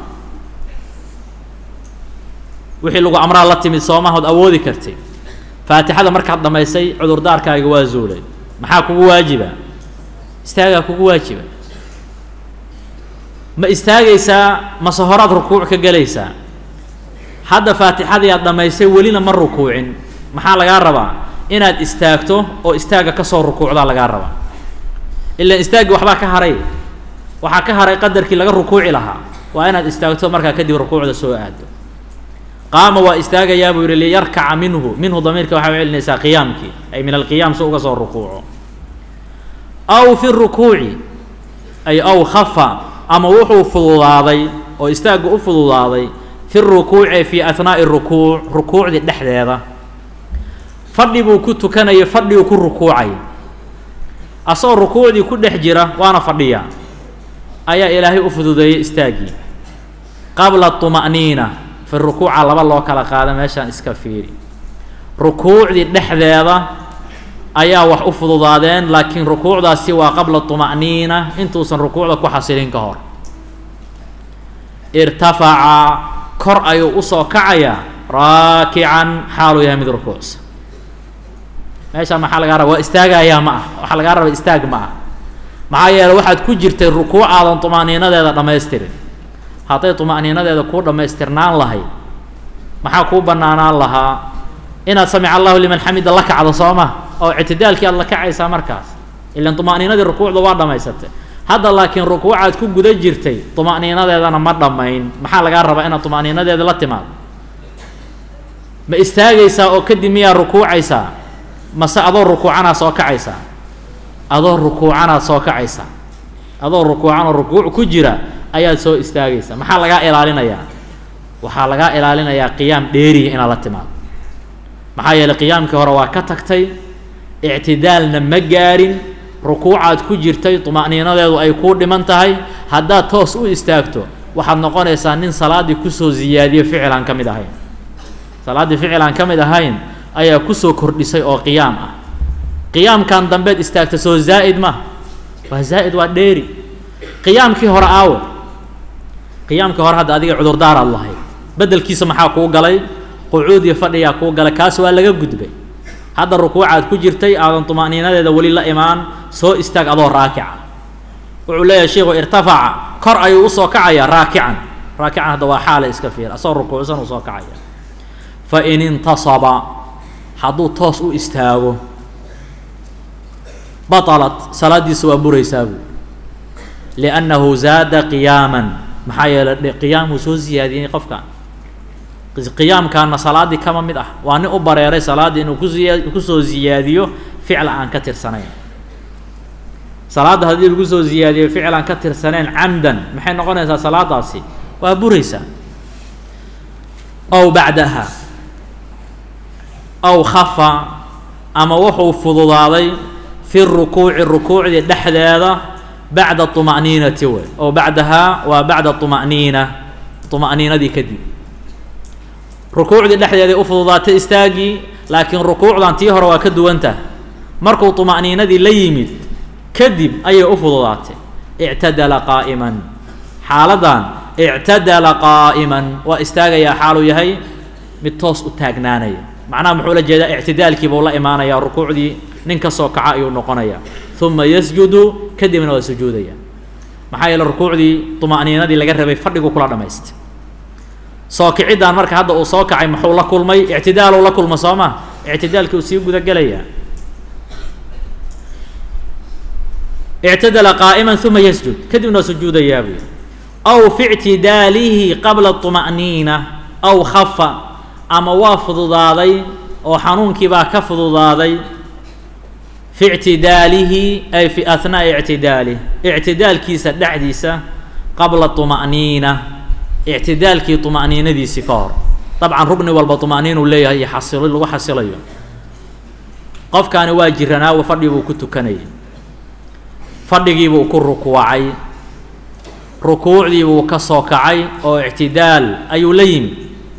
Speaker 1: wixii lagu amraa la timid soomahood awoodi kartay faatixada markaad dhammaysay cudurdaarkaaga waa zuulay maxaa kugu waajiba istaagaa kugu waajiba ma istaagaysaa mase horaad rukuuc ka gelaysaa hadda faatixadii aad dhammaysay welina ma rukuucin maxaa lagaa rabaa inaad istaagto oo istaagga ka soo rukuucdaa lagaa rabaa ilaan istaaggi waxbaa ka haray waxaa ka haray qadarkii laga rukuuci lahaa waa inaad istaagto markaa kadib rukuucda soo aado qaama waa istaagayaa buu yihi liyarkaca minhu minhu damiirka waxaa u celinaysaa qiyaamkii ay min alqiyaam si uga soo rukuuco aw fi rukuuci ay aw khafa ama wuxuu fududaaday oo istaagga u fududaaday fi rukuuci fi ahnaa'i rukuuc rukuucdii dhexdeeda fadhi buu ku tukanaya fadhiguu ku rukuucay asagoo rukuucdii ku dhex jira waana fadhiya ayaa ilaahay u fududeeyey istaaggii qabla طuma'niina fi rukuuca laba loo kala qaada meeshaan iska fiiri rukuucdii dhexdeeda ayaa wax u fududaadeen laakiin rukuucdaasi waa qabla طuma'niina intuusan rukuucda ku xasilin ka hor irtafaca kor ayuu usoo kacayaa raakican xaaluu yahay mid rukuucsa meesha maxaa lagaa raba waa istaagayaa ma ah waxaa lagaa raba istaag ma ah maxaa yeele waxaad ku jirtay rukuuc aadan طumaaniinadeeda dhamaystirin hadday طumaaniinadeeda kuu dhammaystirnaan lahayd maxaa kuu banaanaan lahaa inaad samic allahu liman xamida la kacdo soo ma oo ictidaalkii aad la kacaysaa markaas ilan طumaaniinadii rukuucda waa dhammaysatay hadda laakiin rukuucaad ku guda jirtay طumaaniinadeedana ma dhammayn maxaa lagaa rabaa inaad طumaaniinadeeda la timaado ma istaagaysaa oo kadib miyaa rukuucaysaa mase adoo rukuucanaad soo kacaysaa adoo rukuucanaad soo kacaysaa adoo rukuucan oo rukuuc ku jira ayaad soo istaagaysaa maxaa lagaa ilaalinayaa waxaa lagaa ilaalinayaa qiyaam dheeriya inaad la timaado maxaa yeeley qiyaamkii hore waa ka tagtay ictidaalna ma gaarin rukuucaad ku jirtay طumaaniinadeedu ay kuu dhiman tahay haddaad toos u istaagto waxaad noqonaysaa nin salaaddii kusoo ziyaadiyo ficil aan ka mid ahayn salaaddii ficil aan ka mid ahayn ayaa kusoo kordhisay oo qiyaam ah qiyaamkan dambeed istaagta soo zaa'id ma waa zaa'id waa dheeri qiyaamkii hore aawe qiyaamkii hore hadda adiga cudurdaaraad lahayd beddelkiisa maxaa kuu galay qucuud iyo fadhiyaa kuu galay kaas waa laga gudbay hadda rukuucaad ku jirtay aadan طumaaniinadeeda weli la imaan soo istaag adoo raakica wuxuu leeyahay sheikhu irtafaca kor ayuu usoo kacaya raakican raakican hadda waa xaale iska fiir asagoo rukuucsan uu soo kacaya fain intasaba hadduu toos u istaago baطalat salaaddiisa waa buraysaa buu liannahu zaada qiyaaman maxaa yeelay qiyaamuu soo ziyaadiyey qofkan qiyaamkaana salaaddii kama mid ah waa nin u bareeray salaaddii inuu kusiya kusoo ziyaadiyo ficla aan ka tirsanayn salaadda haddii lagu soo ziyaadiyo ficil aan ka tirsanayn camdan maxay noqonaysaa salaadaasi waa buraysaa ow bacdaha ow khafa ama wuxuu fududaaday fi rukuuci rukuucdii dhexdeeda bacda طuma'niinati wey ow bacdahaa waa bacda طuma'niina طuma'niinadii kadib rukuucdii dhexdeeday u fududaatay istaagii laakiin rukuucdan tii hore waa ka duwantah markuu طuma'niinadii la yimid kadib ayay u fududaatay ictadala qaa'iman xaaladan ictadala qaa'iman waa istaagayaa xaaluu yahay mid toos u taagnaanaya macnaha muxuu la jeedaa ictidaalkii buu la imaanayaa rukuucdii nin ka soo kaca ayuu noqonayaa uma yasjudu kadibna waa sujuudaya maxaa yeele rukuucdii طuma'niinadii laga rabay fadhigu kula dhamaystay soo kiciddan marka hadda uu soo kacay muxuu la kulmay ictidaaluu la kulma soo ma ictidaalkii uu sii guda gelayaa ictadala qaa'iman uma yasjud kadibna waa sujuudayaa buy aw fi ictidaalihi qabla طuma'niina aw khafa ama waa fududaaday oo xanuunkii baa ka fududaaday fi ictidaalihi ay fi ahnaa'i ictidaalih ictidaalkiisa dhexdiisa qabla طuma'niina ictidaalkii طuma'niinadiisii ka hor dabcan rugni walba طuma'niinuu leeyahay iyo xasilo lagu xasilayo qofkaani waa jiranaawa fadhi buu ku tukanayay fadhigiibuu ku rukuucay rukuucdiibuu ka soo kacay oo ictidaal ayuu la yimi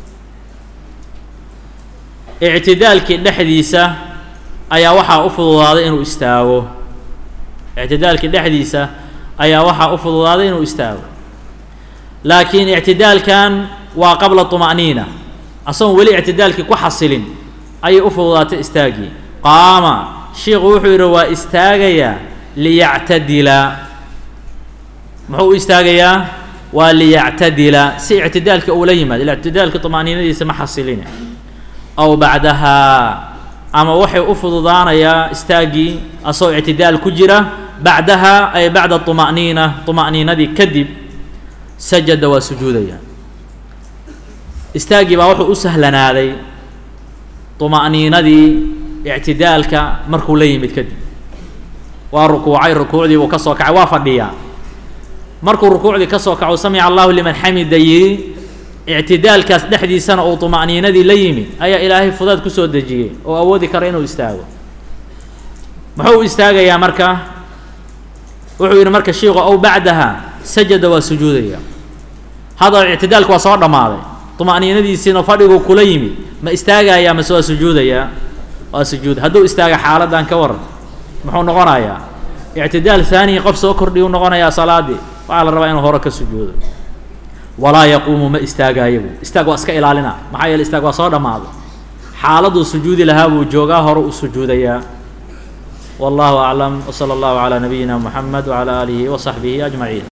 Speaker 1: ictidaalkii dhexdiisa ayaa waxaa u fududaaday inuu istaago ictidaalkii dhexdiisa ayaa waxaa u fududaaday inuu istaago laakiin ictidaalkan waa qabla طuma'niina asagoon weli ictidaalkii ku xasilin ayay u fududaatay istaagii qaama shiiku wuxuu yidhi waa istaagayaa liyactadila muxuu u istaagayaa waa liyactadila si ictidaalka ula yimaado ila ictidaalka طuma'niinadiisa ma xasilina aw bacdahaa ama waxay u fududaanayaa istaaggii asagoo ictidaal ku jira bacdaha ay bacda طuma'niina طuma'niinadii kadib sajada waa sujuudaya istaaggii baa wuxuu u sahlanaaday طuma'niinadii ictidaalka markuu la yimid kadib waa rukuucay rukuucdii buu ka soo kacay waa fadhiyaa markuu rukuucdii ka soo kaco samica allahu liman xamida yidhi ictidaalkaas dhexdiisana uu طuma'niinadii la yimid ayaa ilaahay fudaad kusoo dejiyey oo awoodi kara inuu istaago muxuu u istaagayaa marka wuxuu yidhi marka shiiku ow bacdaha sajada waa sujuudaya hadda ictidaalku waa soo dhammaaday طuma'niinadiisiina fadhiguu kula yimid ma istaagayaa mase waa sujuudayaa waa sujuud hadduu istaaga xaaladdan ka waran muxuu noqonayaa ictidaal haaniyi qof soo kordhiya u noqonayaa salaaddii waxaa la rabaa inuu hore ka sujuudo walaa yaquumu ma istaagaayabu istaag waa iska ilaalina maxaa yeele istaag waa soo dhammaaday xaaladuu sujuudi lahaa buu joogaa hore u sujuudayaa wallahu aclam wsala allahu calaa nabiyina moxamed wacalaa aalihi wasaxbihi ajmaciin